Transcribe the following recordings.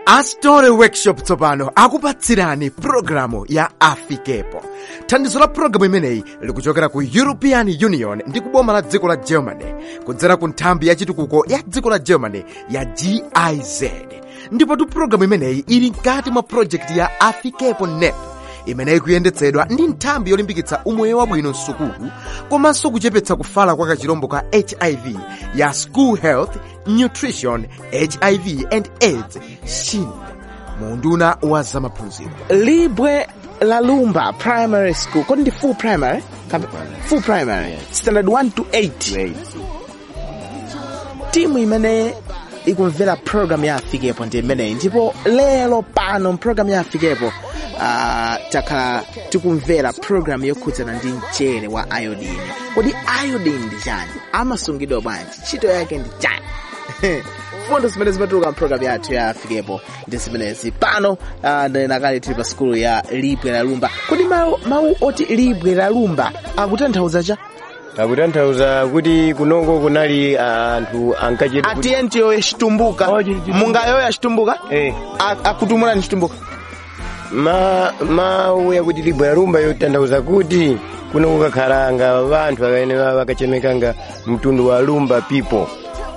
astore workshop tsopano akupatsirani pulogalamu ya afikepo thandizo la pulogalamu imeneyi likuchokera ku european union ndi kuboma la dziko la germany kudzera ku nthambi ya chitukuko ya dziko la germany ya giz ndipotu pulogalamu imeneyi ili mkati mwa projekti ya afikepo nep imeneyi kuyendetsedwa ndi nthambi yolimbikitsa umoyo wabwino msukulu komanso kuchepetsa kufala kwa kachirombo ka hiv ya school health nutrition hiv and aids shin munduna wa zamaphunziro libwe la lumba primary school kodi ndi full primary Kap- full primary standard 1 to 8 timu imene ikumvera program ya afikepo ndi imeneyi ndipo lero pano program ya afikepo uh, takhala tikumvera program yokhudzana ndi mchere wa iodine kodi iodine ndi chani amasungidwa bwanji ntchito yake ndi chani fundo zimene zimatuluka mprogram yathu ya afikepo ndi zimenezi pano uh, nakale tili pa skulu ya libwe la lumba kodi mawu, mawu oti libwe la lumba akutanthauza cha akutanthauza kuti kunoko kunali anthu ankachita kuti atiyentiyo yachitumbuka Oh, chili- chili- mungayo yachitumbuka Eh. A- akutumulani chitumbuka ma mawu yakuti libwe la lumba yotanthauza kuti kuno kukakhala nga vanthu amene vakachemeka nga mtundu wa lumba people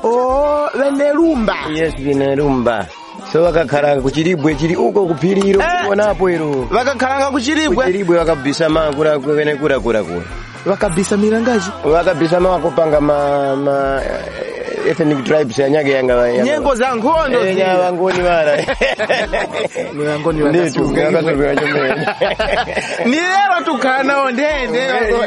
o vene lumba yes vine lumba so vakakhala kuchilibwe chili uko kuphiriro Eh. kuonapo iro vakakhalanga kuchilibwe kuchilibwe vakabisa makula kwene kulakulakula vakabisa milangaji vakabisa makupanga ma ma eh, ethnic tribes anyake yanga yanga- nyengo za nkhondo Eh, zija. nyavangoni vara Milangoni nditu vakasunga. vakasukira chomene ni lero tukhala nawo ndende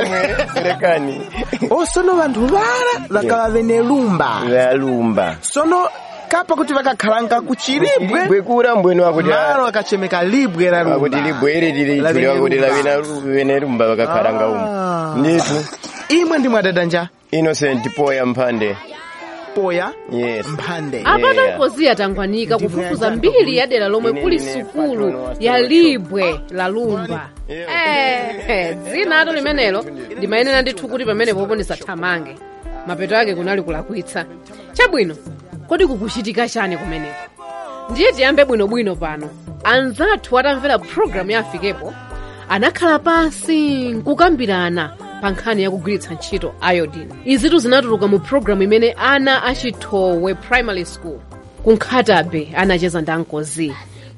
rekani osono vanthu vara vakava vene lumba valumba sono kapa kuti vakakhalanga kuchilibwe bwekura mbwenu wakuti malo akachemeka libwe la lumba wakuti libwere lili La tuli vene wakuti lumba. lavina vene lumba vakakhalanga Ah. umu nditu imwe ndi mwadadanja innocent poya mphande poya yes mphande apata Yeah. mpozi yatangwanika Ndivyo kufufuza yatanga mbiri ya dera lomwe Ine kuli ndine sukulu patron wa ya Stella libwe la lumba Yeah. eh dzina ato limenelo ndimayenera ndithu kuti pamene popo ndisathamange mapeto ake kunali kulakwitsa chabwino kodi kukuchitika chani kumeneko ndiye tiyambe bwinobwino pano anzathu atamvera programu ya afikepo anakhala pansi nkukambirana pa nkhani yakugwiritsa ntchito iodine izitu zinatuluka mu programu imene ana achithowe primary school kunkhatabe anacheza ndi ankozi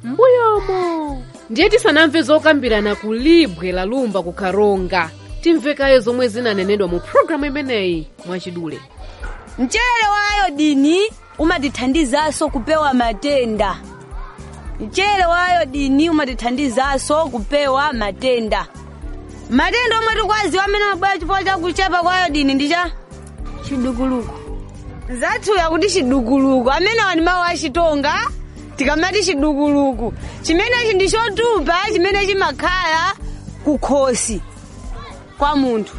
mbuyomo ndiye tisanamve zokambirana ku libwe la lumba ku karonga timvekayo zomwe zinanenedwa mu programu imeneyi mwachidule mchere wa ayodini umatithandizanso kupewa matenda mchere wa ayodini umatithandizanso kupewa matenda matenda omwe tikwaziwa amene mabwera chifukwa cha kuchepa kwa ayodini ndi cha chidukuluku zathu yakuti chidukuluku amenewa ndi mawu achitonga tikamati chidukuluku chimenechi ndi chotupa chimene chimakhala kukhosi kwa munthu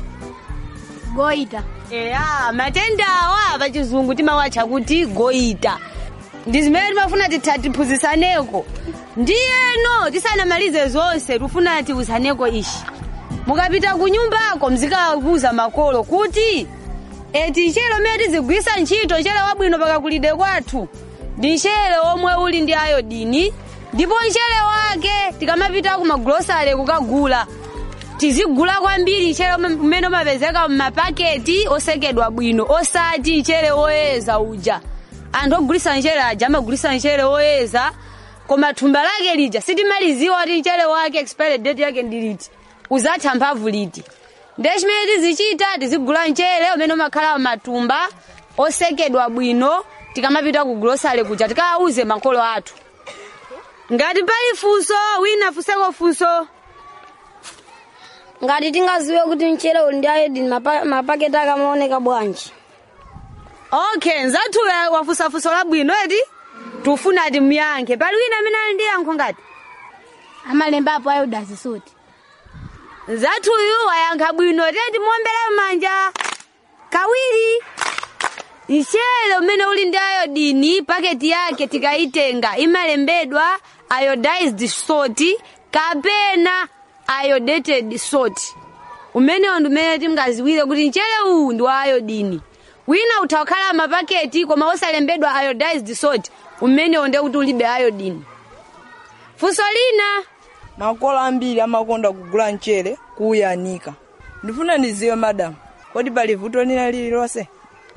goita eya matenda awa pachizungu timawatcha kuti goita ndi zimene timafuna titha tiphunzisaneko ndiyeno tisanamalize zonse tifuna tiwuzaneko ishi mukapita ku nyumbako mzikawuza makolo kuti eti nchere umene tizigwisa ntchito nchere wabwino pakakulide kwathu ndi nchere omwe uli ndi ayodini ndipo nchere wake tikamapita ku magulosale kukagula tizigula kwambiri nchere umene umapezeka m'mapaketi osekedwa bwino osati nchere woyeza uja anthu ogulisa nchere aja amagulisa nchere woyeza koma thumba lake lija sitimaliziwa kuti nchere wake expired date yake ndi liti uzatha mphamvu liti ndiye chimene tizichita tizigula nchere umene umakhala matumba osekedwa bwino tikamapita ku gulosale kuja tikawauze makolo athu ngati pali funso wina funseko funso ngati tingaziwe kuti mchere uli ndi iodine mapa- mapaketi akamaoneka bwanji okay nzathu wafunsa funso labwino eti tufuna ati muyankhe pali wina amene ali ndi yankho ngati amalembapo iodine suti nzathuyu wayankha bwino teti muombere manja kawiri mchere umene uli ndi ayodini paketi yake tikayitenga imalembedwa iodized salt kapena iodated salt umenewo ndi umene tingaziwire kuti mchere uwu ndi wa ayodini wina utha kukhala mapaketi koma osalembedwa iodized salt umenewo ndiye kuti ulibe iodine funso lina makolo ambiri amakonda kugula mchere kuuyanika ndifuna ndiziwe madamu kodi pali vuto lina lililonse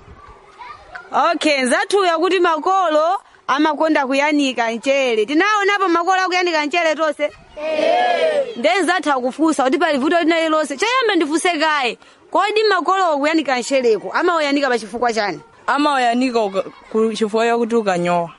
okay nzathuya kuti makolo amakonda kuyanika mchere tinaonapo makolo akuyanika mchere tonse nde nzatha kufunsa kuti pali vuto lina lililonse choyamba ndifunse kaye kodi makolo akuyanika mchereko amauyanika pachifukwa chani amauyanika uka- ku- chifukwa chakuti ukanyowa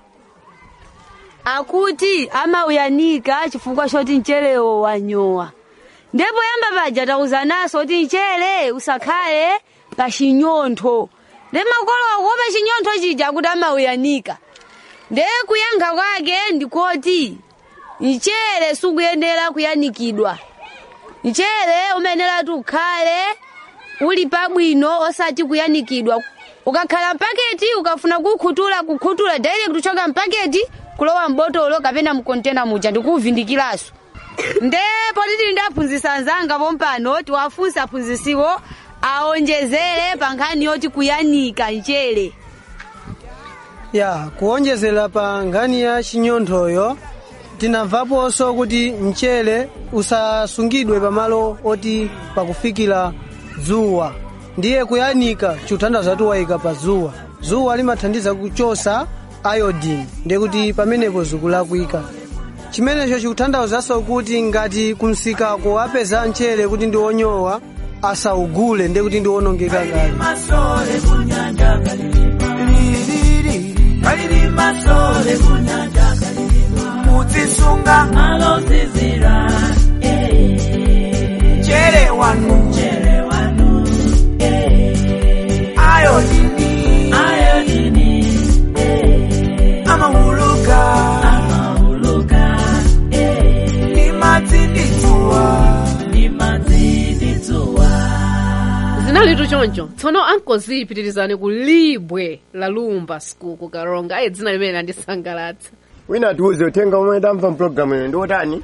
akuti amauyanika chifukwa choti mcherewo wanyowa ndipo yamba paja tauzanaso kuti mchere usakhale pa chinyontho nde makolo akuopa chinyontho chija kuti amauyanika nde kuyankha kwake ndikoti mchere sukuyenera kuyanikidwa mchere umayenera ukhale uli pabwino osati kuyanikidwa ukakhala mpaketi ukafuna kukhuthula kukhuthula direct kuchoka mpaketi kulowa mbotolo kapena mkontena muja ndikuuvindikiranso ndipo titi ndaphunzitsa anzanga pompano tiwafunsa aphunzitsiwo aonjezere pa nkhani yoti kuyanika mchere ya kuonjezera pa nkhani ya chinyonthoyo tinamvaponso kuti mchere usasungidwe pamalo oti pakufikira dzuwa ndiye kuyanika chikuthandiza kuti wayika pa dzuwa dzuwa limathandiza kuchosa iodine ndiye kuti pamenepo zikulakwika chimenecho chikuthandizanso kuti ngati kumsikako apeza mchere kuti ndi wonyowa asaugule ndiye kuti ndi wonongeka kale kudzisunga alozizira chere wanu chere wanu ayodini ayodini amahuluka amahuluka ni madziditsuwa ni madziditsuwa zinalitu choncho tsono ankoziyipitirizani ku libwe la lumba school ku karonga ayi dzina limene landisangalatsa wina atiuze uthenga omwe tamva mpulogalamu ino ndi otani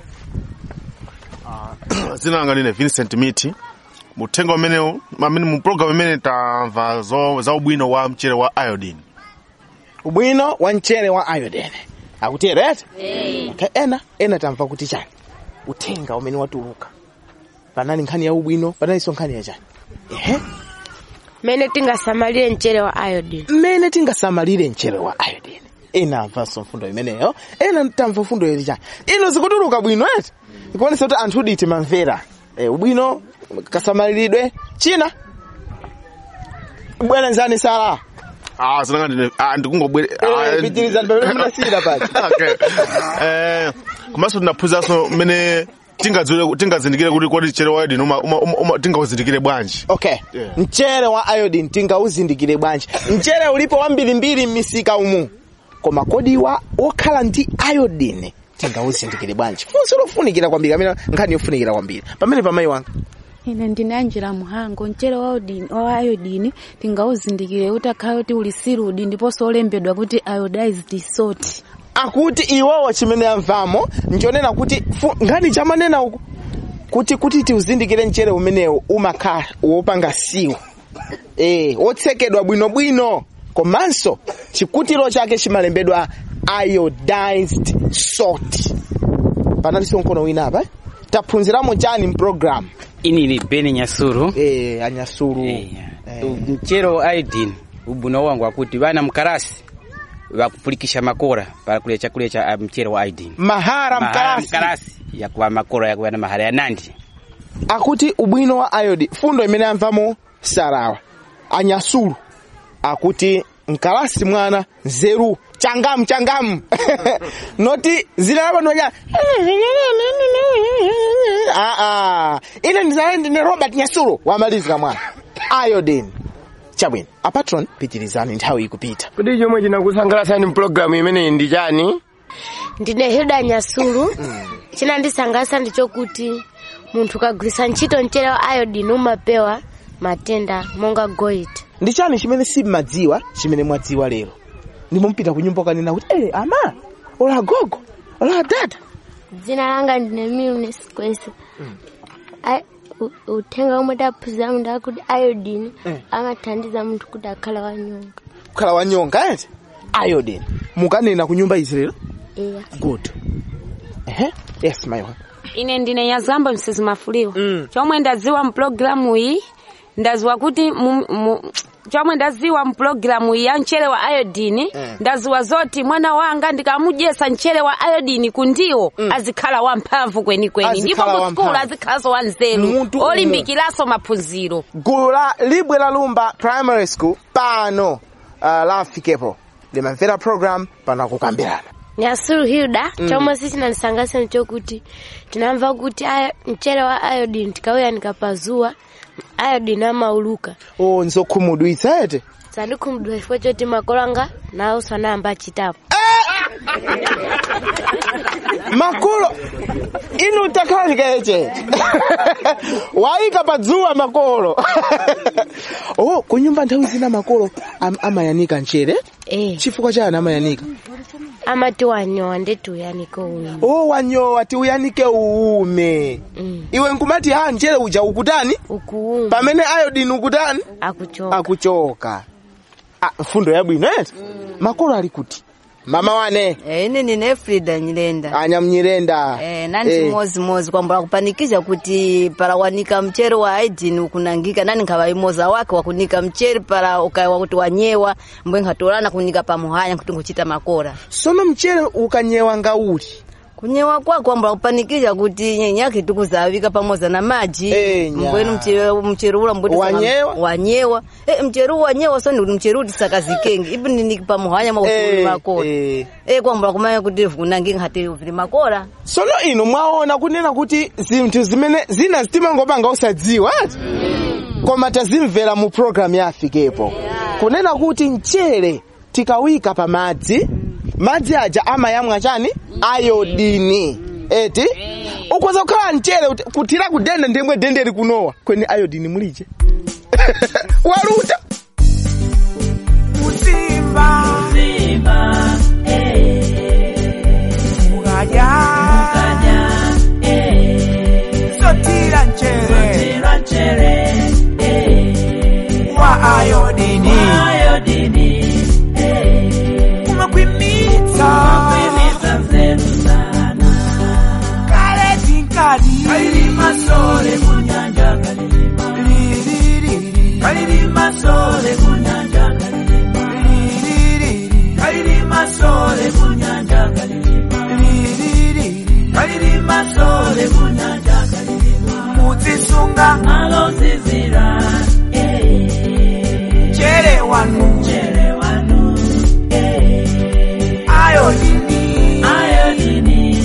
dzina langa line vincent miti muthenga umenewu amene mu program imene tamva zo- za ubwino wa mchere wa iodine ubwino wa mchere wa iodine akutero eti okay, ena ena tamva kuti chani uthenga umene watuluka panali nkhani ya ubwino panalinso nkhani ya chani ehe mmene tingasamalire mchere wa iodine mmene tingasamalire mchere wa iodine ena amvanso mfundo imeneyo ena tamva mfundo ili chani ino zikutuluka bwino eti ikuonesa kuti anthu uditi mamvera e, ubwino kasamaliridwe china bwana nzani sala ah zinanga ndine ah ndikungobwere Eh, pitirizani pamene munasiyira paja okay eh komanso tinaphunzanso mmene tingadziwire tingazindikire kuti kodi mchere wa iodine uma- uma- uma- uma- tingauzindikire bwanji okay Yeah. mchere wa iodine tingauzindikire bwanji mchere ulipo wambirimbiri m'misika umu koma kodi wa wokhala ndi iodine tingauzindikire bwanji funso lofunikira kwambiri amene nkhani yofunikira kwambiri pamene pamayi wanga ine ndine anjira muhango mchere wa iodine- wa iodine tingauzindikire kuti akhale kuti uli sirudi ndiponso olembedwa kuti iodized salt akuti iwowo chimene amvamo nchonena kuti fu- nkhani chamanena uku kuti kuti tiuzindikire mchere umenewu umakhala wopanga siwo eh wotsekedwa bwinobwino komanso chikutiro chake chimalembedwa iodized salt panalinso mkono wina apa eh? taphunziramo chani mprogramu ini ni beni nyasuru eh anyasuru mchere wa iodine ubwino wangu akuti vana mkarasi vakupulikisha makora pakulya chakulya cha uh, mchere wa iodine mahara mkarasi mkarasi yakuva makora yakuva na mahara ya nandi akuti ubwino wa iodine fundo imene amvamo sarawa anyasulu akuti mkalasi mwana nzeru changamu changamu noti zina lapanonya aa ine ndizale ndine robert nyasulu wamalizika mwana iodine chabwino apatron pitirizani nthawi ikupita kuti chomwe chinakusangalatsani mpulogalamu imeneyi ndi chani ndine hilda nyasulu chinandisangalatsa ndichokuti munthu ukagwiritsa ntchito mchere wa iodine umapewa matenda monga goita ndi chani chimene simmadziwa chimene mwadziwa lero ndimumpita ku nyumba ukanena kuti eh ama ola gogo ola dada dzina langa ndine milnes kwese Ai- u- uthenga omwe taphunziramu ndakuti iodine Eh. amathandiza munthu kuti akhale wanyonga kukhala wanyonga eti iodine mukanena ku nyumba izi lero iya good ehe yes maiwa ine ndine yazamba msezi mafuliwa chomwe ndaziwa mpulogalamu iyi ndaziwa kuti mu, mu, chomwe ndaziwa mpulogalamu iyi ya mchere wa iodini Mm. ndaziwa zoti mwana wanga ndikamudyesa mchere wa iodini kundiwo azikhala wamphamvu kwenikweni ndipo Azikhala ku skulu wamphamvu. azikhalanso wanzeru Munthu umwe. olimbikiranso maphunziro gulu la libwe la lumba primary school pano uh, la afikepo limamvera program pano akukambirana nyasulu hilda Mm. chomwe sichinandisangalatsa nchokuti tinamva kuti aya- mchere wa iodine tikauyanika pazuwa iodine amauluka o nzokhumudwitsa ete sandikhumudwa chifukwa choti makolo anga nawo sanayamba achitapo makolo inu takhalikeche waika padzuwa makolo oh kunyumba nthawi zina makolo am, amayanika mchere eh. chifukwa chani amayanika amati wanyowa ndeti uyanike uwini oh wanyowa tiuyanike uume mm. iwe nkumati ha mchere uja ukutani ukuuma pamene ayodini ukutani akuchoka akuchoka ah, mfundo yabwino eti makolo ali kuti mama wane Eh, ine ndine frida nyilenda anyamnyirenda Eh, nani chimozimozi kwamba kupanikisha kuti para wanika mchere wa aidini ukunangika nani nkavaimoza wake wakunika mchere para ukaiwa kuti wanyewa mbwe nkhatolana kunika pamuhanya kuti nguchita makora sono mchere ukanyewa ngauli kunyewa kwako kwamba kupanikisha kuti nyenyake tikuzavika pamoza na maji nya. mbwenu mchere mchere ula mbwenu Wanyewa? wanyewa eh mchere ula wanyewa so ndi mchere uti sakazikenge ipi nini pamuhanya mwa Eh, ufuli makora eh. eh kwamba kumanya kuti kunangika hati ufuli makora sono ino mwaona kunena kuti zinthu zimene zina zitimangopanga usadziwa ati koma tazimvera mu programu ya afikepo kunena kuti mchere tikawika pa madzi madzi aja amayamwa chani ayodini eti ukwaza kukhala mchere uti- kuthira kudende ndemwe dende likunowa kweni ayodini mulije waluta Simba, Simba, Mugaja, Mugaja, Sotira nchere, Sotira nchere, wa ayodini, wa ayodini, umekwimita, umekwimita zetu sana, kale tinkadi, kalilima sole kunyanja kalilima, liriri, kalilima sole kunyanja kalilima, liriri, kalilima sole kunyanja kalilima, liriri, kalilima sole kunyanja kalilima, muzisunga nalo zizira, chere wanu, chere wanu, ayodini, ayodini,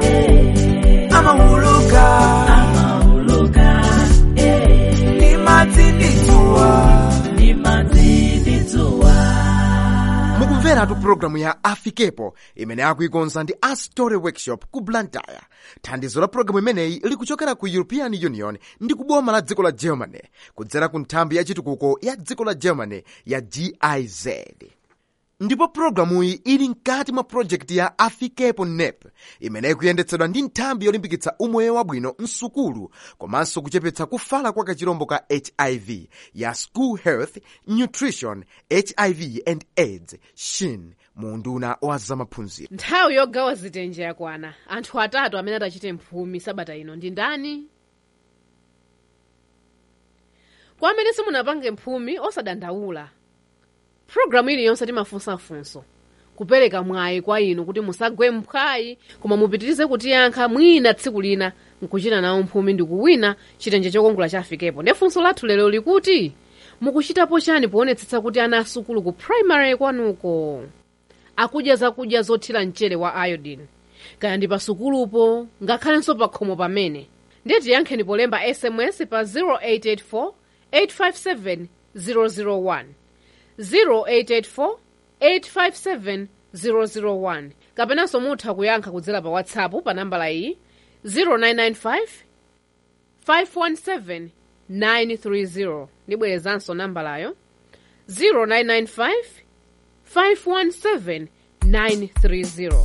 amahuluka, amahuluka, ni mazindituwa, ni mazindituwa. mukumveratu pulogalamu ya afikepo imene akuikonza ndi astory workshop ku blantyre thandizo la pulogalamu imeneyi likuchokera ku european union ndi ku boma la dziko la germany kudzera ku nthambi ya chitukuko ya dziko la germany ya giz ndipo pulogalamuyi ili mkati mwa projekti ya afikepo nep imene ikuyendetsedwa ndi nthambi yolimbikitsa umoyo wabwino msukulu komanso kuchepetsa kufala kwa kachirombo ka hiv ya school health nutrition hiv and aids shin mu unduna wa zamaphunziro nthawi yogawa zitenje yakwana anthu atatu amene atachite mphumi sabata ino ndi ndani kwa amene simunapange mphumi osadandaula pulogalamu iliyonse timafunsafunso kupereka mwayi kwa inu kuti musagwe mphwayi koma mupitirize kutiyankha mwina tsiku lina nkuchita nawo mphumi ndi kuwina chitenje chokongola chafikepo ndi funso lathu lero likuti mukuchitapo chani poonetsetsa kuti ana asukulu ku primary kwanuko akudya zakudya zothira mchere wa iodine kaya ndi pasukulupo ngakhalenso pa khomo pamene ndiye tiyankheni polemba sms pa 0884 857 001 0884 857 001 kapenanso mutha kuyankha kudzera pa whatsapp pa nambala iyi 0995 517 930 ndibwerezanso nambalayo 0995 517 930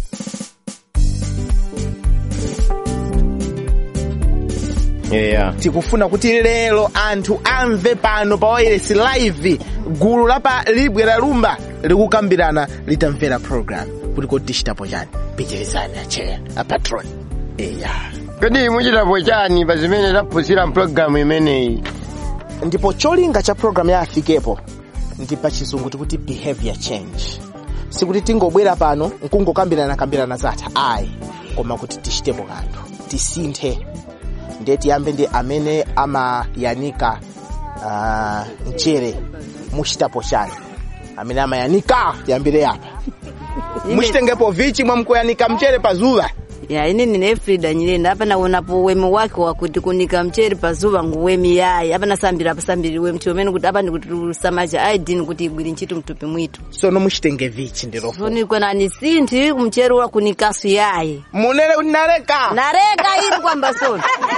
yeah. tikufuna kuti lero anthu amve pano pa wailesi live gulu la pa libwe la lumba likukambirana litamvera program kuti kodi tichitapo chani pitirizani acheya apatron eya kodi muchitapo chani pa zimene taphunzira mpulogalamu imeneyi ndipo cholinga cha programu ya afikepo ndi pa chizungu tikuti behavior change sikuti tingobwera pano nkungokambirana kambirana zatha ayi koma kuti tichitepo kanthu tisinthe ndiye tiyambe ndi amene amayanika uh, mchere muchitapo chani amene amayanika tiyambire apa muchitengepo vichi mwamkuyanika mchere pa zuwa ya ine nine efrida nyilenda apa naonapo wemi wake wakuti kunika mchere pazuva nguwemi yayi apa nasambira pasambiriwe mti umene kuti apa ndikuti lusamacha aidini kuti igwiri ntchito mtupi mwitu sono muchitenge vichi ndirofu sonikwenani sinthi kumchere wakunikasu yayi munene kuti nareka nareka ili kwamba soni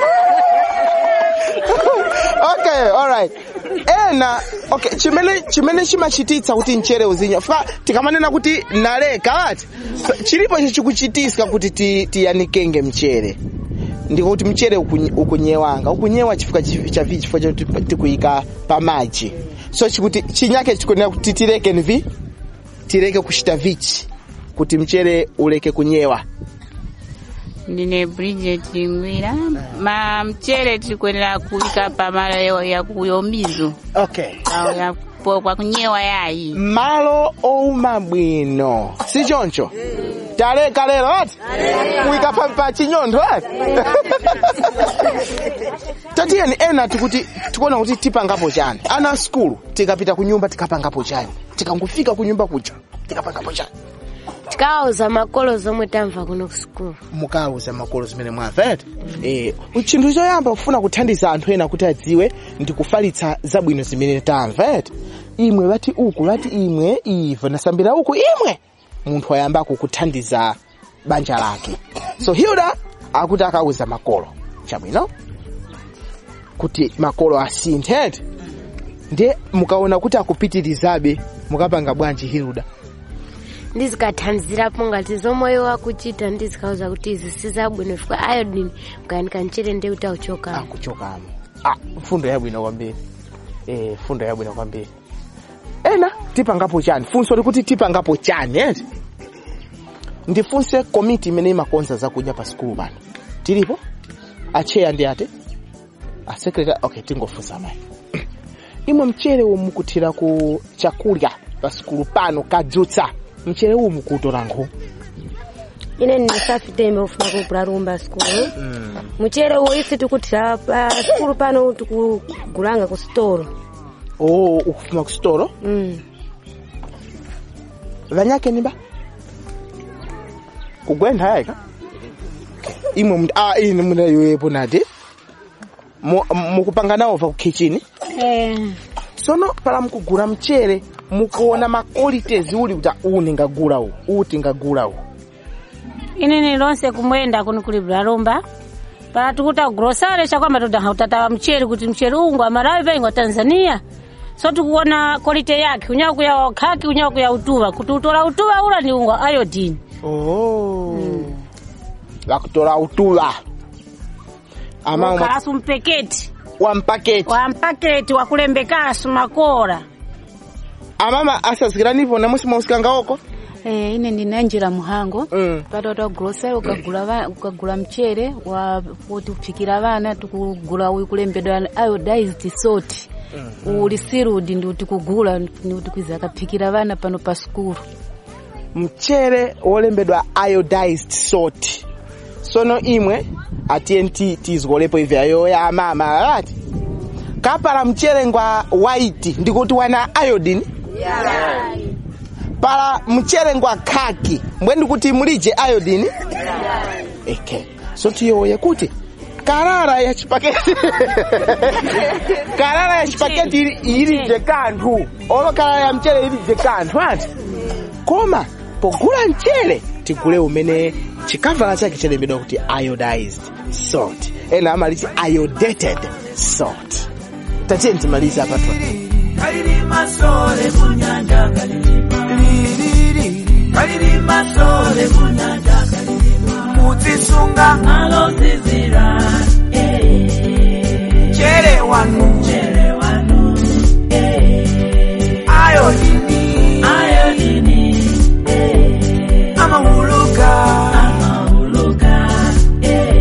okay alright ena okay chimene chimene chimachititsa kuti mchere uzinya fa tikamanena kuti naleka ati so, chilipo chikuchitisa kuti ti- tiyanikenge mchere ndikuti mchere ukunye- ukunyewanga ukunyewa chifukwa chi- cha vi chifukwa chakuti tikuyika pa maji so chikuti chinyake chikunena kuti tireke nvi tireke kuchita vichi kuti mchere uleke kunyewa ndine bridget ngwira ma mchere tikwenera kuwika pamalo ya- ya kuyomizo okay ya po- kwa kunyewa yayi malo ouma bwino si choncho taleka lero ati kuyika pa, pa chinyontho ati tatiyeni ena tikuti tikuona kuti tipangapo chani ana a skulu tikapita ku nyumba tikapangapo chani tikangofika ku nyumba kuja tikapangapo chani tikawuza makolo zomwe tamva kuno ku sukulu mukawuza makolo zimene mwamva eti eh chinthu choyamba kufuna kuthandiza anthu ena kuti adziwe ndi kufalitsa zabwino zimene tamva eti imwe vati uku vati imwe ivo nasambira uku imwe munthu ayamba kukuthandiza banja lake so hilda akuti akawuza makolo chabwino kuti makolo asinthe eti ndiye mukaona kuti akupitirizabe mukapanga bwanji hilda ndizikathandizirapo ngati zomwe iwo akuchita ndizikauza kuti izi sizabwino fika iodine mukayanika mchere ndiye kuti auchokamo akuchokamo ah fundo yabwino kwambiri eh fundo yabwino kwambiri ena tipangapo chani funso likuti tipangapo chani eti ndifunse komiti imene imakonza zakudya pa sikulu pano tilipo acheya ndi ate asekretary okay tingofunsa mayi imwe mchere uwu mukuthira ku chakulya pa sikulu pano kadzutsa mchere uwu mukutola nkhu ine ndisafiteme ufuna kupula rumba sikulu mchere uwu ife tikuthira pa sikulu pano tikugulanga ku sitolo oh ukufuma ku sitolo mm. vanyake niba kugwentha yayika imwe mntu ah ine muna yoyepo nati Mu- mukupanga nawo va ku kitchen sono pala mukugula mchere mukuona ma qualities uli kuti uwu ndingagula uwu uwu tingagula uwu inini lonse kumwenda kuno kulibula lomba pala tikuta grosare chakwamba todaha utatawa mcheri kuti mcheri ungu amalawi paingwa tanzania so tikuona quality yake unyawa kuya khaki unyawa kuya utuva kuti utola utuva ula ni ungwa iodine oh vakutola utuva ama ukalasu mpeketi wa mpaketi wa mpaketi wakulembekasu makora amama asazikiranipo namusi mausikanga oko Eh, ine ndinanjira muhango mm. pata ta grocery ukagula va- ukagula mchere wa kuti kuphikira vana tikugula uyu kulembedwa iodized salt uli sirudi ndi kuti kugula ndi kuti kwiza akaphikira vana pano pa skulu mchere wolembedwa iodized salt sono imwe atiye tizikolepo ivi ayo ya amama ati kapala mchere ngwa white ndikuti wana iodine pala mchere ngwa khaki mbwe ndikuti mulije iodine eke so tiyoye kuti karara ya chipaketi karara ya chipaketi ili- ilije kanthu olo karara ya mchere ilije kanthu ati koma pogula mchere tigule umene chikavala chake chalembedwa kuti iodized salt ena amaliti iodated salt tatiye timalize apa tu kalilima sole kunyanja kalilima kalilima sole kunyanja kalilima muzisunga alozizira chere wanu chere wanu ayodini ayodini amahuluka amahuluka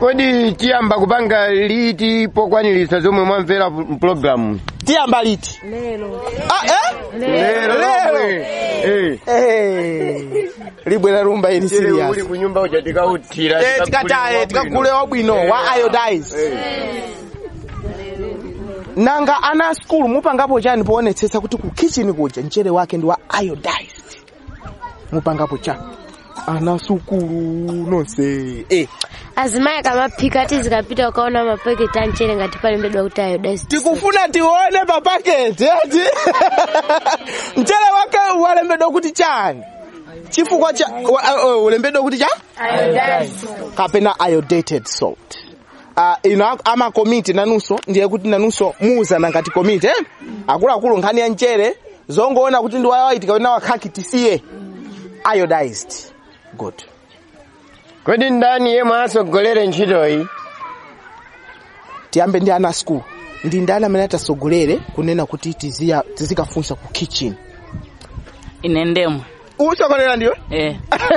kodi tiyamba kupanga liti pokwanilisa zomwe mwamvera mpulogalamu tiyamba liti lero ah, eh? Lero. lero Eh. Eh, libwera rumba ili Chile serious uli kunyumba uja tikauthira Eh, tikataye tikagule wabwino wa iodize nanga ana a skulu mupangapo chani poonetsetsa kuti ku kitchen kuja mchere wake ndi wa iodized mupangapo chani ana sukulu nonse eh. azimayi akamaphika ati zikapita ukaona mapaketi a mchere ngati palembedwa kuti iodized tikufuna tione pa paketi eti mchere wake walembedwa kuti chani chifukwa cha wa- uh, uh, ulembedwa kuti cha kapena iodated salt uh, ino amakomiti nanunso ndiye kuti nanunso muuzana ngati komiti eh? akuluakulu nkhani ya mchere zongoona kuti ndi wawaiti kapena wakhaki tisiye iodized good kodi ndani yemwe asogolere ntchitoyi tiyambe ndi ana school ndi ndani amene atasogolere kunena kuti tiziya tizikafunsa ku kitchen ine ndemwe usogolera ndiwe eh.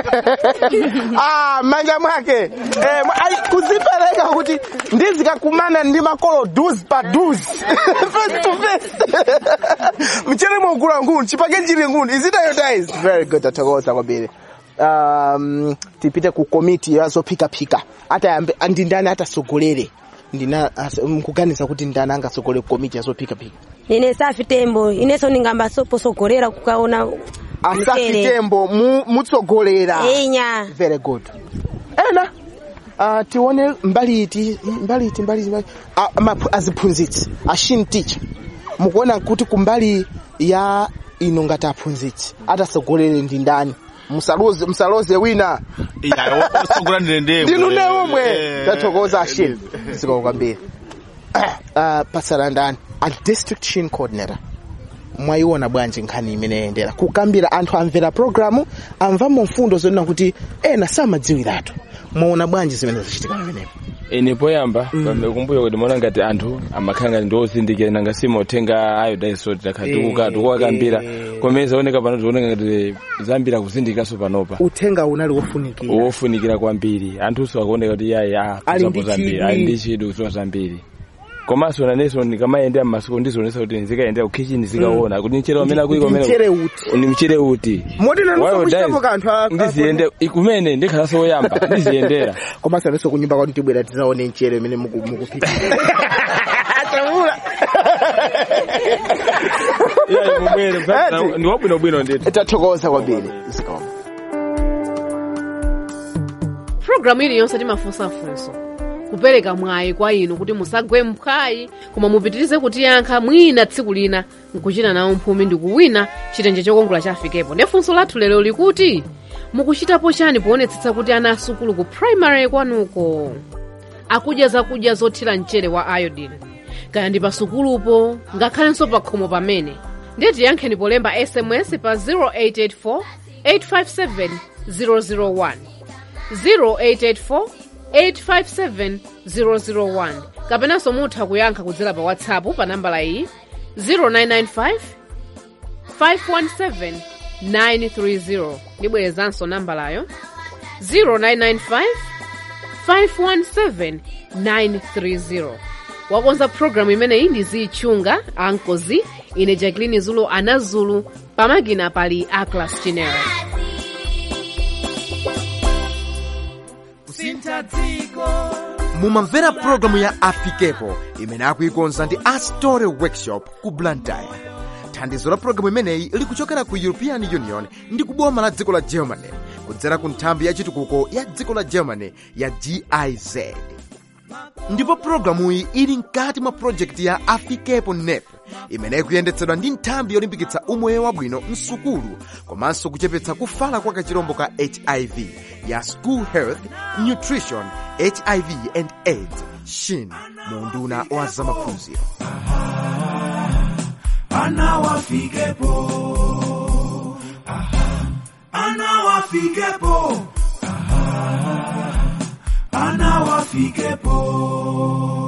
ah, manja mwake eh, mwa- ai, kuzipereka kuti ndizikakumana ndi makolo dus pa dus face to face mchere mwogula nguni chipake chili nguni is it iodized very good athokoza kwambiri um, tipite ku komiti yazophikaphika atayambe ndi ndani atasogolere ndina as- mkuganiza kuti ndani angasogolere ku komiti yazophikaphika nine safi tembo inenso ndingamba soposogolera kukaona asafi tembo mu- mutsogolera Enya. very good ena uh, tione mbaliti mbaliti mbaliti mbali uh, maphu- aziphunzitsi ashini teacher mukuona kuti kumbali ya ino ngati aphunzitsi atasogolere ndi ndani musaloze musaloze wina osogola ndende ndinu ne omwe tathokoza ashini zikomo kwambiri uh, pasala ndani a district shin coordinator mwayiona bwanji nkhani imene yayendera kukambira anthu amvera programu amvamo mfundo zonena kuti ena samadziwiratu mwaona bwanji zimene zachitika pamenepo ine poyamba kumbuyo kuti maona ngati anthu amakhala ngati ndiozindikira nanga simauthenga iodine salt takhala tikuka tikuwakambira komene zaoneka pano tikuoneka ngati zambiri kuzindikaso panopa uthenga unali wofunikira wofunikira kwambiri anthunso akuoneka kuti yayi ah Ali ndi kuzapo zambiri chidwi. ali ndi chidwi kuzowa zambiri komanso nanenso ndikamayendera m'masiku ndizionesa kuti ndizikayendera ku kitchen zikaona kuti mchere wamene akuiko Ndi mchere uti ni mchere uti moti nanso Iodine, kuchitapo kanthu a- ndiziyende kumene ndikhalanso woyamba ndiziyendera komanso nanso kunyumba kwanu tibwera tizaone mchere umene muku- mukuphika Achavula. ndi wabwinobwino ndithu tathokoza kwambiri zikomo programu iliyonse timafunsafunso kupereka mwayi kwa inu kuti musagwe mphwayi koma mupitirize kutiyankha mwina tsiku lina nkuchita nawo mphumi ndi kuwina chitenje chokongola chafikepo ndi funso lathu lero likuti mukuchitapo chani poonetsetsa kuti ana asukulu ku primary kwanuko akudya zakudya zothira mchere wa iodine kaya ndi pasukulupo ngakhalenso pa khomo pamene ndiye tiyankheni polemba sms pa 0884 857 001 0884 857 001 kapenanso mutha kuyankha kudzera pa whatsapp pa nambala iyi 0995 517 930 ndibwerezanso nambalayo 0995 517 930 wakonza programu imeneyi ndi zichunga ankozi ine jacqueline zulu anazulu pamakina pali aclas chinero kusintha dziko mumamvera pulogalamu ya afikepo imene akuikonza ndi astore workshop ku blantyre thandizo la pulogalamu imeneyi likuchokera ku european union ndi kuboma la dziko la germany kudzera ku nthambi ya chitukuko ya dziko la germany ya giz ndipo pulogalamuyi ili mkati mwa projekti ya afikepo nep imene ikuyendetsedwa ndi nthambi yolimbikitsa umoyo wabwino msukulu komanso kuchepetsa kufala kwa kachirombo ka hiv ya school health nutrition hiv and aids shin mu unduna wa zamaphunziro ana wafikepo Aha. ana wafikepo Aha. ana wafikepo